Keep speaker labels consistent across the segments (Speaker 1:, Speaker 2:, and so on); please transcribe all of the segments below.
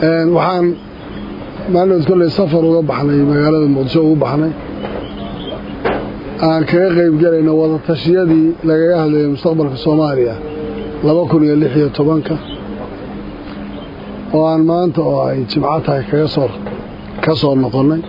Speaker 1: waxaan maalinood kolley safar uga baxnay magaalada muqdisho ugu baxnay aan kaga qayb gelayno wadatashyadii lagaga hadlayay mustaqbalka soomaaliya laba kun iyo lix iyo tobanka oo aan maanta oo ay jimco tahay kaga soo ka soo noqonnay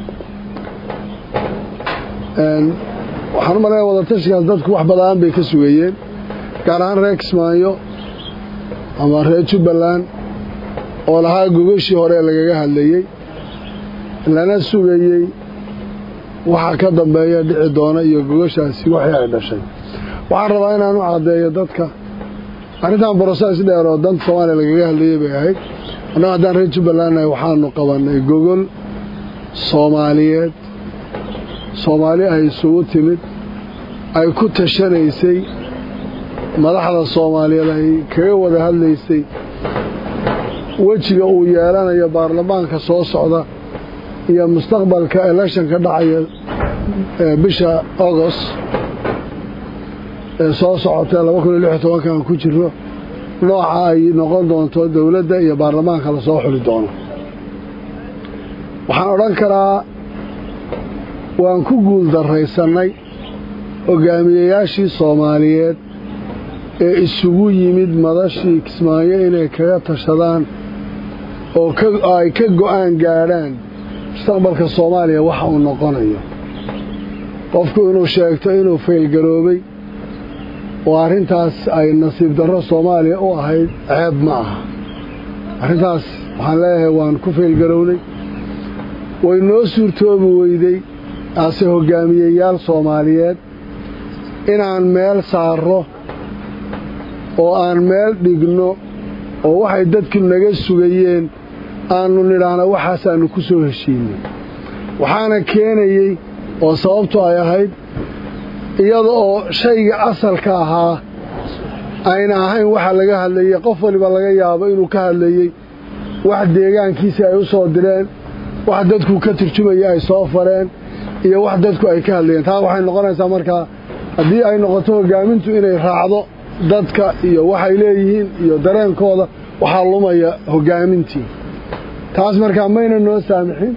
Speaker 1: waxaan u malaya wadatashigaas dadku wax badaan bay ka sugayeen gaar ahaan reer kismaayo ama reer jubbaland oo lahaa gogashii hore lagaga hadlayey lana sugayey waxa ka dambeeya dhici doona iyo gogashaasi waxii ay dhashay waxaan rabaa inaan u caddeeyo dadka arrintan broses dheer oo danta soomaaliya lagaga hadlayey bay ahayd annago haddaan reer jubbalandnahay waxaanu qabannay gogol soomaaliyeed soomaali ay isugu timid ay ku tashanaysay madaxda soomaaliyeed ay kaga wada hadlaysay wejiga uu yeelanayo baarlamaanka soo socda iyo mustaqbalka election ka dhacaya bisha agost ee soo socota laba kun iyo lix iyo tobankan ku jirno nooca ay noqon doonto dowladda iyo baarlamaanka lasoo xuli doono waxaan odhan karaa waan ku guul daraysannay hogaamiyeyaashii soomaaliyeed ee isugu yimid madashii kismaayo inay kaga tashadaan oo ay ka go'aan gaadhaan mustaqbalka soomaaliya waxa uu noqonayo qofku inuu sheegto inuu faylgaroobay oo arrintaas ay nasiib darro soomaaliya u ahayd ceeb ma aha arrintaas waxaan leeyahay waan ku faylgarownay way noo suurtoobi weyday ase hogaamiyeyaal soomaaliyeed inaan meel saarro oo aan meel dhigno oo waxay dadku naga sugayeen aanu nidhaahna waxaasaannu ku soo heshiinay waxaana keenayey oo sababtu ay ahayd iyada oo shayga asalka ahaa ayna ahayn waxa laga hadlayey qof waliba laga yaabo inuu ka hadlayey wax deegaankiisii ay u soo direen wax dadku ka turjumaya ay soo fareen iyo wax dadku ay ka hadlayeen taa waxay noqonaysaa markaa haddii ay noqoto hogaamintu inay raacdo dadka iyo waxay leeyihiin iyo dareenkooda waxaa lumaya hogaamintii taas markaa mayna noo saamixin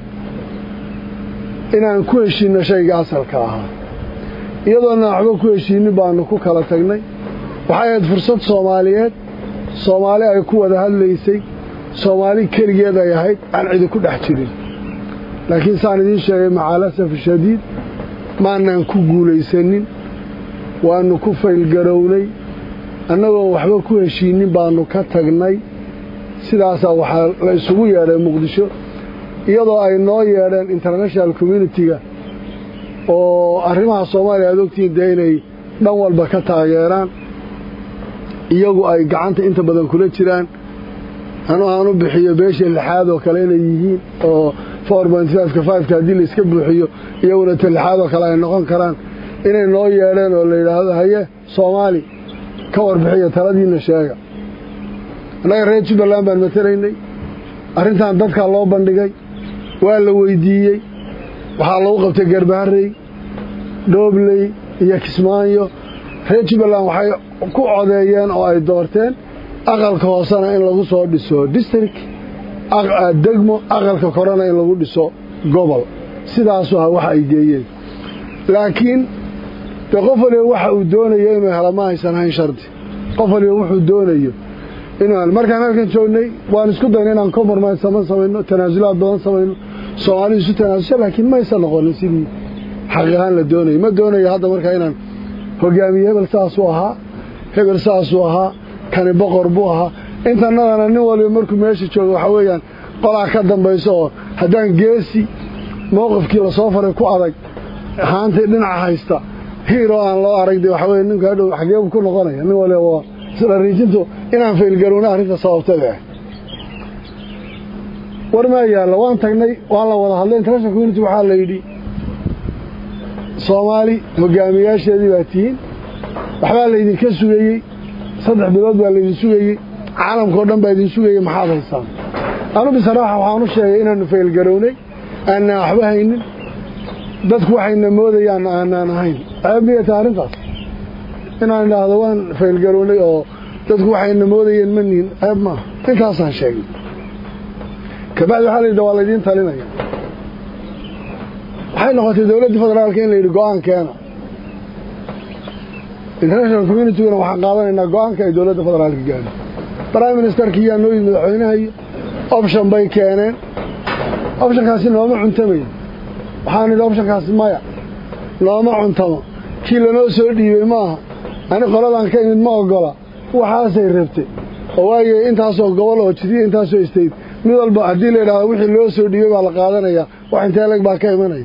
Speaker 1: inaan ku heshiinno shayga asalka ahaa iyadoona waxba ku heshiinnin baanu ku kala tagnay waxay ahayd fursad soomaaliyeed soomaali ay ku wada hadlaysay soomaali keligeed ay ahayd aan cidi ku dhex jirin laakiin saan idiin sheegay macaalasafi shadiid maanaan ku guulaysanin waannu ku faylgarownay annagoon waxba ku heshiinnin baannu ka tagnay sidaasaa waxaa la isugu yeedhay muqdisho iyadoo ay noo yeedheen international communitiga oo arrimaha soomaaliya aad ogtihiin dee inay dhan walba ka taageeraan iyagu ay gacanta inta badan kula jiraan anu aan u bixiyo beesha lixaad oo kale inay yihiin oo four point fiveka fiveka haddii la iska buuxiyo iyaguna ta lixaad oo kale ay noqon karaan inay noo yeedheen oo la yidhaahdo haye soomaali ka warbixiyo taladiinna sheega annaga reer jubbaland baan matalaynay arrintan dadkaa loo bandhigay waa la weydiiyey waxaa lagu qabtay garbaharey dhoobley iyo kismaayo reer jubbaland waxay ku codeeyeen oo ay doorteen aqalka hoosena in lagu soo dhiso district degmo aqalka korena in lagu dhiso gobol sidaasu ah waxa ay geeyeen laakiin dee qof waliba waxa uu doonayo inuu helo ma aysan hayn shardi qof waliba wuxuu doonayo inuu markaan halkan joognay waan isku dayna inaan compromise sama samayno tanaasulaad badan samayno soomaalidu isu tanaasusha laakiin maysan noqonin sidii xaqiiqaan la doonayay ma doonayo hadda markaa inaan hogaamiye hebel saasuu ahaa hebel saasuu ahaa kani boqor buu ahaa intanadana nin waliba markuu meesha joogo waxaa weeyaan qolaa ka dambayso oo haddaan geesi mowqifkii lasoo faray ku adag haantay dhinaca haysta hiiroo aan loo arag de waxaa weye ninku hadhow xageebu ku noqonaya nin waliba waa isla riijintu inaan faylgarowna arrinta sababtada ah war maa yaalla waan tagnay waan la wada hadlay international community waxaa la yidhi soomaali hogaamiyaasheedii baa tihiin waxbaa laydinka sugayey saddex bilood baa laydin sugayey caalamkao dhan baa idin sugayey maxaad haysaan anu bisaraaxa waxaan u sheegay inaannu faylgarownay aanaan waxba haynin dadku waxayna moodayaan aanaan ahayn ceeb miyata arrintaas inaan idhaahdo waan faylgarownay oo dadku waxayna moodayeen ma nihin ceeb maaha intaasaan sheegnay kabacdi waxaa la yidhi waa laydiin talinaya waxay noqotay dowladda federaalka in la yidhi go-aan keena international communityguna waxaan qaadanaynaa go-aanka ay dowladda federaalka gaadho prime ministerka iyaa noo yimid madaxweynaha iyo option bay keeneen optionkaasi nooma cuntamayn waxaan idhi optionkaasi maya nooma cuntamo kii lanoo soo dhiibay maaha ani qoladan ka imid ma ogola waxaasay rabtay oo waaye intaasoo gobol oo jiriya intaasoo istayd mid walba haddii la yidhahdo wixii loo soo dhiibay baa la qaadanayaa wax intee leg baa ka imanaya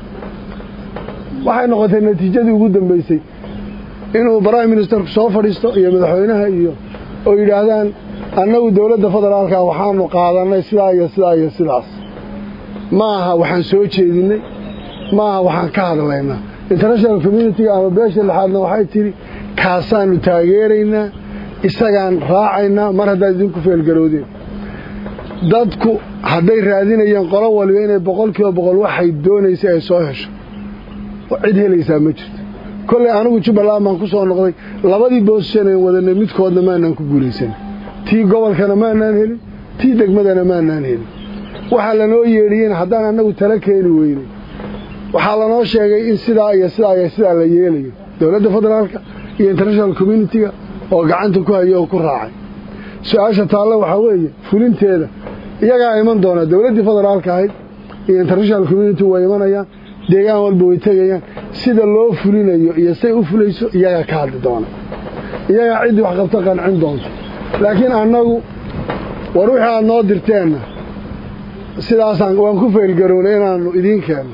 Speaker 1: waxay noqotay natiijadii ugu dambaysay inuu prime ministerku soo fadhiisto iyo madaxweynaha iyo oo yidhaahdaan annagu dowladda federaalka waxaanu qaadanay sidaa iyo sidaa iyo sidaas ma aha waxaan soo jeedinay ma aha waxaan ka hadlaynaa international communitiga ama beesha lixaadna waxay tidhi kaasaanu taageeraynaa isagaan raacaynaa mar haddaad idinku feelgaroodeen dadku hadday raadinayeen qolo waliba inay boqol kiiba boqol waxay doonaysa ay soo hesho cid helaysaa ma jirto kolley anigu jubbaland baan ku soo noqday labadii boosishan ayn wadanay midkoodna maanaan ku guulaysan tii gobolkana maanaan helin tii degmadana maanaan helin waxaa lanoo yeedhiyeen haddaan annagu tala keeni weynay waxaa lanoo sheegay in sidaa iyo sidaa iyo sidaa la yeelayo dowladda federaalka iyo international communitiga oo gacanta ku hayo oo ku raacay su-aasha taalle waxaa weeye fulinteeda iyagaa iman doona dowladdii federaalka ahayd iyo international community way imanayaan deegaan walba way tegayaan sida loo fulinayo iyo say u fulayso iyagaa ka hadli doona iyagaa ciddii wax qabto qancin doonto laakiin annagu war wixii aad noo dirteenna sidaasaan waan ku feelgarownay inaannu idiin keenno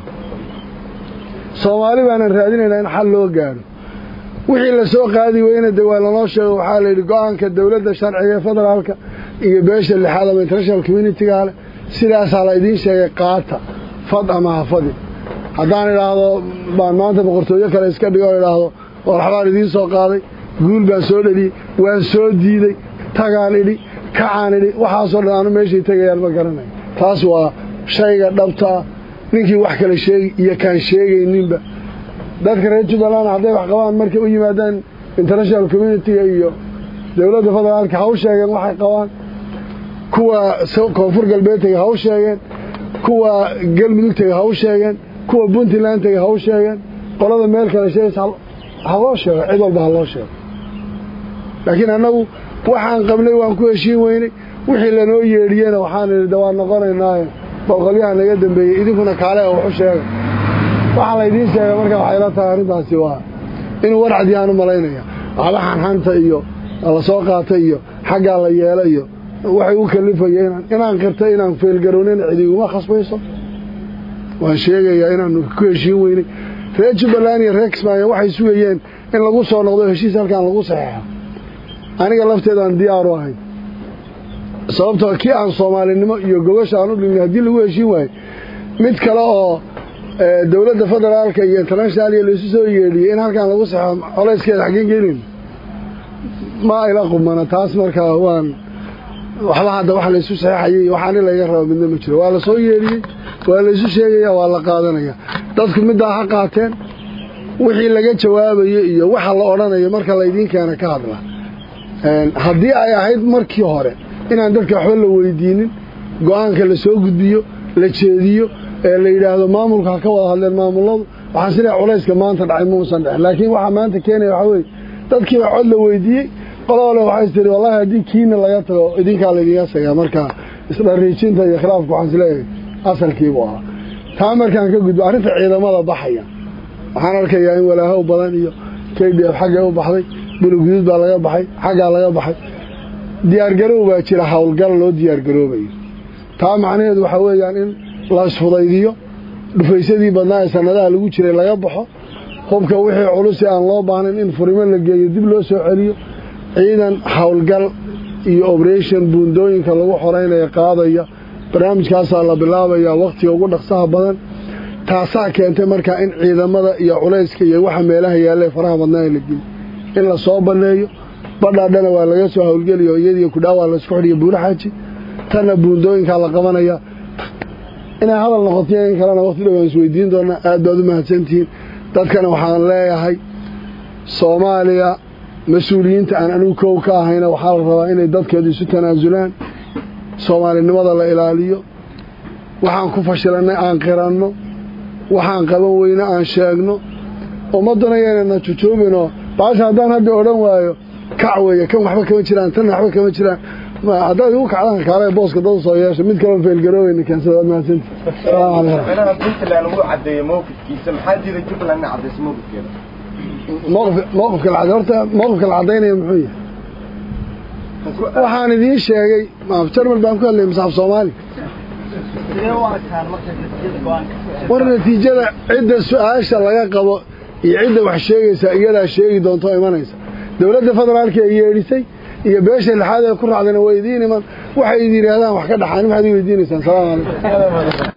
Speaker 1: soomaali baanan raadinaynaa in xal loo gaadho wixii la soo qaadi weyna de waa lanoo sheego waxaa la yidhi go-aanka dowladda sharciga ee federaalka iyo beesha lixaad ama international communitiga leh sidaasaa la idiin sheegay qaata fad ama hafadi haddaan idhaahdo baan maanta boqortooyo kale iska dhigo o idhaahdo warxabaan idiin soo qaaday guul baan soo dheliyey waan soo diiday tagaan idhi kacaan idhi waxaasoo dhan aanu meeshay tegayaan ma garanayo taas waa shayga dhabtaa ninkii wax kale sheegi iyo kaan sheegayninba dadka reer jubbaland hadday wax qabaan markay u yimaadaan international communitiga iyo dowladda federaalka ha u sheegeen waxay qabaan kuwa koonfur galbeed tega ha u sheegeen kuwa galmudug tega ha u sheegeen kuwa puntland tega ha u sheegeen qolada meel kale sheegaysa ha loo sheego cid walba ha loo sheego laakiin annagu waxaan qabnay waan ku heshiin weynay wixii lanoo yeedhiyena waxaan idhi de waan noqonaynaaye boqolyaha naga dambeeyey idinkuna kaale oo waxu sheega waxaa laydiin sheegay marka waxay la tahay arrintaasi waa inuu warcadii aan u malaynaya waxba xanxanta iyo la soo qaata iyo xaggaa la yeela iyo waxay u kalifaya inaan inaan qirtay inaan feelgarownayna cidiguma khasbayso waan sheegayaa inaanu ku heshiin weynay reer jubbaland iyo reer kismaayo waxay sugayeen in lagu soo noqdo heshiis halkaan lagu saxeexo aniga lafteedaan diyaaru ahayn sababtoo kii aan soomaalinimo iyo gogasha aan u dhignay haddii lagu heshiin waayo mid kale oo dowladda federaalka iyo international iyo laisu soo yeedhiyey in halkaan lagu saxo colayskeeda xaggeen gelin ma ila qumana taas markaa waan waxba hadda wax laysu saxeexayay waxaani laga raba midna ma jiro waa la soo yeedhiyey waa laysu sheegaya waa la qaadanaya dadku middaa ha qaateen wixii laga jawaabayo iyo waxa la odhanayo marka laydiin keena ka hadla haddii ay ahayd markii hore inaan dadka waxba la weydiinin go-aanka la soo gudbiyo la jeediyo ee la yidhaahdo maamulka ha ka wada hadleen maamuladu waxaan sidaa culayska maanta dhacay muusan dhexin laakiin waxaa maanta keenaya waxaa weeye dadkiiba cod la weydiiyey qolole waxay tiri wallahi haddii kiina laga tago idinkaa laydinga sagaa markaa isdhariijinta iyo khilaafka waxaan isleeyahay asalkiibuu ahaa taa markaan ka gudbo arrinta ciidamada baxaya waxaan arkayaa in walaahow badan iyo k d f xaggay u baxday bulugudud baa laga baxay xaggaa laga baxay diyaargarow baa jira howlgal loo diyaargaroobayo taa macnaheedu waxaa weeyaan in la isfudaydiyo dhufaysadii badnaa ee sanadaha lagu jiray laga baxo hubka wixii culusi aan loo baahnayn in furimo la geeyo dib loo soo celiyo ciidan howlgal iyo operation buundooyinka lagu xoreynaya qaadaya barnaamijkaasaa la bilaabayaa wakhtiga ugu dhaqsaha badan taasaa keentay markaa in ciidamada iyo culayska iyo waxa meelaha yaalle faraha badnaa la geli in la soo banneeyo badhaadhana waa laga soo howlgeliyo iyadiyo kudhaawaa laisku xidhiyo buuraxaaji tanna buundooyinkaa la qabanaya inay hadal noqotiyo in kalena waqti dhow aan isweydiin doonaa aad baad u mahadsantihiin dadkana waxaan leeyahay soomaaliya mas-uuliyiinta aan anigu kow ka ahayna waxaa la rabaa inay dadkeedu isu tanaasulaan soomaalinimada la ilaaliyo waxaan ku fashilannay aan qiranno waxaan qaban weyne aan sheegno ummaddana yaynana jujuubinoo baasha haddaan hadda odhan waayo kac weeye kan waxba kama jiraan tan waxba kama jiraan haddaad igu kacdaan kaale booska dad soo yeesha mid kaloo feelgarooweyna keensada waad mahadsanti salaamu calaykum
Speaker 2: madaxweynaha puntland wuu caddeeyey mowqifkiisa maxaa jira jubbaland inay caddayso mowqifkeeda
Speaker 1: mowqif mowqifka la cadday horta mowqifka la caddaynaya muxuu yahay waxaan idiin sheegay maaf jarmal baan ku hadlayay masaaf soomaali war natiijada cidda su-aasha laga qabo iyo cidda wax sheegaysa iyadaa sheegi doonto imanaysa dowladda federaalka ee yeedhisay iyo beesha lixaad ee ku raacdana waa idiin iman waxay idin yidhaahdaan wax ka dhaxaan maxaad i weydiinaysaan salaamu calaykum